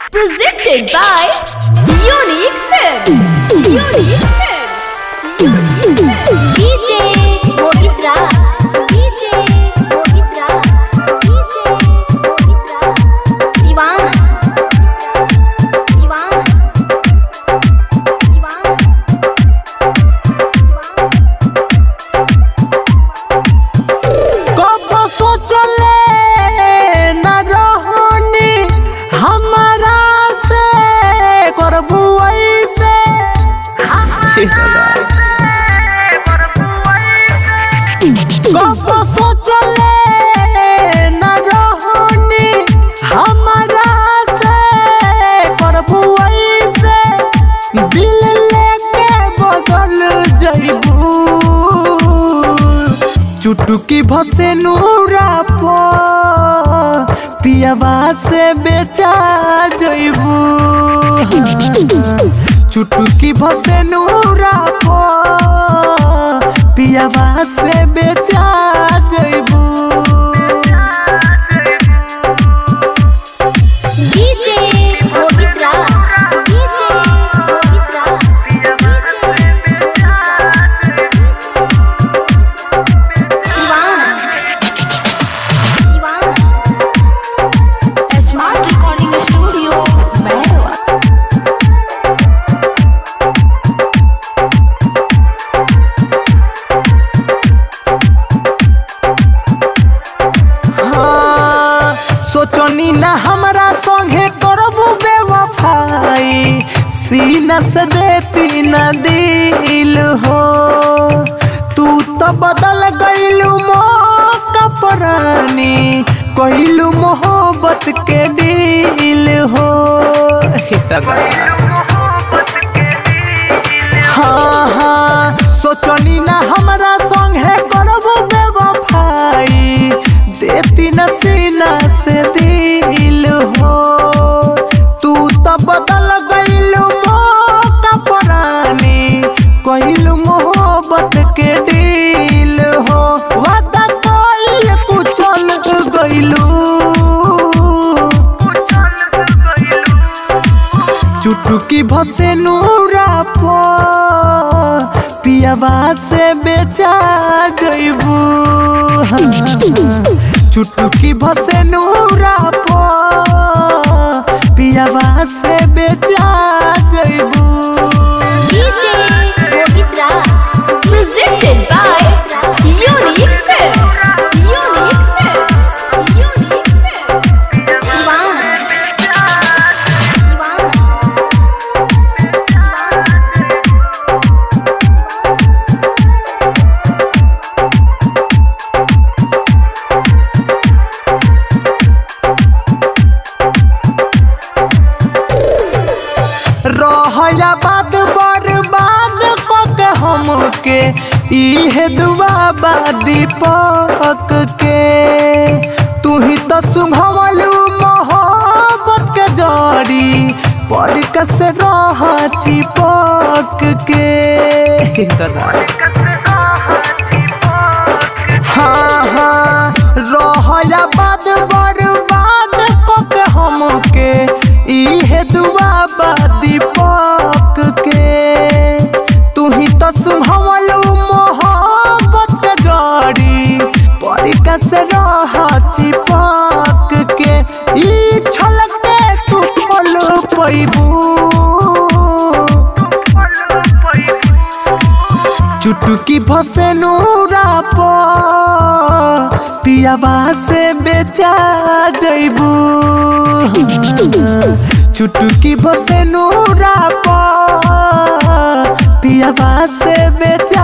Presented by Unique Films. Unique Films. Unique Films. DJ Mohit Raj. DJ Mohit Raj. DJ Mohit Raj. Siwan. Siwan. Siwan. कब सोचले न रहनी हमारा से करबू ऐसे कब सोचले न रहनी हमारा से करबू ऐसे दिल लेके बदल जइबू चुटुकी भसे नूरा पो पियावा से बेचा जइबू चुटुकी भसे नूरा पो पियावा से बेचा जइबू DJ Mohit Raj. DJ Mohit Raj. Siwan. Siwan. Smart Recording Studio, Merwa. हाँ, सोचनी ना हमरा संगे करबू बेवफाई सीना से देती ना दिल हो तू तो बदल गईलू मौका परानी कहलू मोहब्बत के दिल हो हाँ हाँ सोचनी ना हमरा संगे करबू बेवफाई देती न सीना से दिल हो तू तो बदल गईलू मौका परानी कहलू मोहब्बत के दिल हो वादा कइल कुचल गईलू चुटुकी भसे नूरा पो पियावा से बेचा जइबू चुटुकी भसे नूरा पो पियावा से बेचा जइबू DJ Mohit Raj. Presented by Unique Films. Unique Films. Unique Films. Siwan. Siwan. रहया बाद बर्बाद कके हमके इहे दुआ बा दीपक के तू ही तो सुभवलू मोहब्बत के जड़ी पर कस रह चिपक के हाँ हाँ रहया बाद बर्बाद कके हमके इहे दुआ बा दीपक के तू ही तो सुभवलू मोहब्बत के जड़ी परिका से रह चिपक के ई छलक के तू फल पैबू चुटुकी भसे नूरा पो पियावा से बेचा जइबू चुटुकी भसे नूरा पो पियावा से बेचा